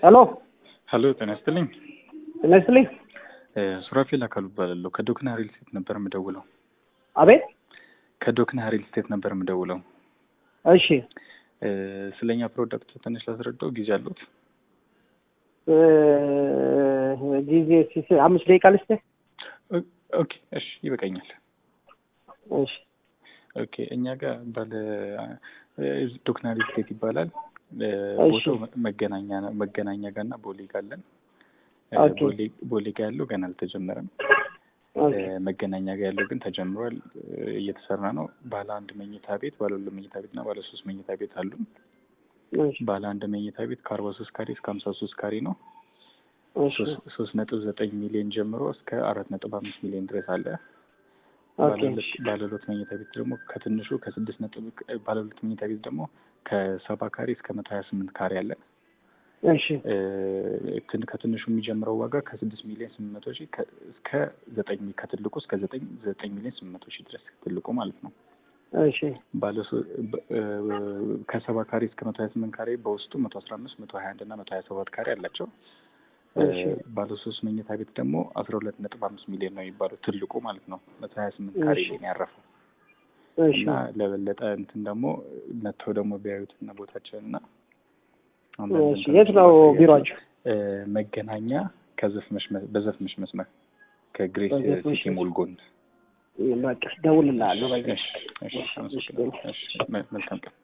ሄሎ ሀሎ ጤና ይስጥልኝ። ጤና ይስጥልኝ። ሱራፌል አካሉ እባላለሁ። ከዶክና ሪል ስቴት ነበር የምደውለው። አቤት። ከዶክና ሪል ስቴት ነበር የምደውለው። እሺ ስለኛ ፕሮዳክት ትንሽ ላስረዳው ጊዜ አሉት? እ ጊዜ ሲስ- አምስት ደቂቃ ልስጥህ። ኦኬ እሺ ይበቃኛል። እሺ ኦኬ እኛ ጋር ባለ ዶክና ሪል ስቴት ይባላል። እሺ። ቦታው መገናኛ ነው። መገናኛ ጋር እና ቦሌ ጋር አለን። ኦኬ። ቦሌ- ቦሌ ጋር ያለው ገና አልተጀመረም። ኦኬ መገናኛ ጋር ያለው ግን ተጀምሯል፣ እየተሰራ ነው። ባለ አንድ መኝታ ቤት፣ ባለ ሁለት መኝታ ቤት እና ባለ ሶስት መኝታ ቤት አሉ። እሺ ባለ አንድ መኝታ ቤት ከአርባ ሶስት ካሬ እስከ ሀምሳ ሶስት ካሬ ነው። እሺ ሶስት- ሶስት ነጥብ ዘጠኝ ሚሊዮን ጀምሮ እስከ አራት ነጥብ አምስት ሚሊዮን ድረስ አለ። ኦኬ ባለ ሁለት- ባለ ሁለት መኝታ ቤት ደግሞ ከትንሹ ከስድስት ነጥብ ባለ ሁለት መኝታ ቤት ደግሞ ከሰባ ካሬ እስከ መቶ ሀያ ስምንት ካሬ አለ። እሺ እ፣ ትን- ከትንሹ የሚጀምረው ዋጋ ከስድስት ሚሊዮን ስምንት መቶ ሺህ ከ- እስከ ዘጠኝ ከትልቁ እስከ ዘጠኝ ዘጠኝ ሚሊዮን ስምንት መቶ ሺህ ድረስ ትልቁ ማለት ነው። እሺ ባለ ሶ- በ- እ፣ ከሰባ ካሬ እስከ መቶ ሀያ ስምንት ካሬ በውስጡ መቶ አስራ አምስት መቶ ሀያ አንድ እና መቶ ሀያ ሰባት ካሬ አላቸው። እ፣ እሺ ባለ ሶስት መኝታ ቤት ደግሞ አስራ ሁለት ነጥብ አምስት ሚሊዮን ነው የሚባለው ትልቁ ማለት ነው። መቶ ሀያ ስምንት ካሬ እሺ ላይ ነው ያረፈው እሺ እና ለበለጠ እንትን ደግሞ መጥተው ደግሞ ቢያዩት እና ቦታቸውን እና እሺ የት ነው ቢሮአችሁ? እ፣ መገናኛ ከዘፍመሽ መ- በዘፍመሽ መስመር ከግሬስ በዘፍመሽ ሲቲ ሞል ጎን። በቃ ደውልልሃለሁ። በቃ እሺ፣ እሺ፣ አመሰግናለሁ። እሺ፣ መ- መልካም ቀን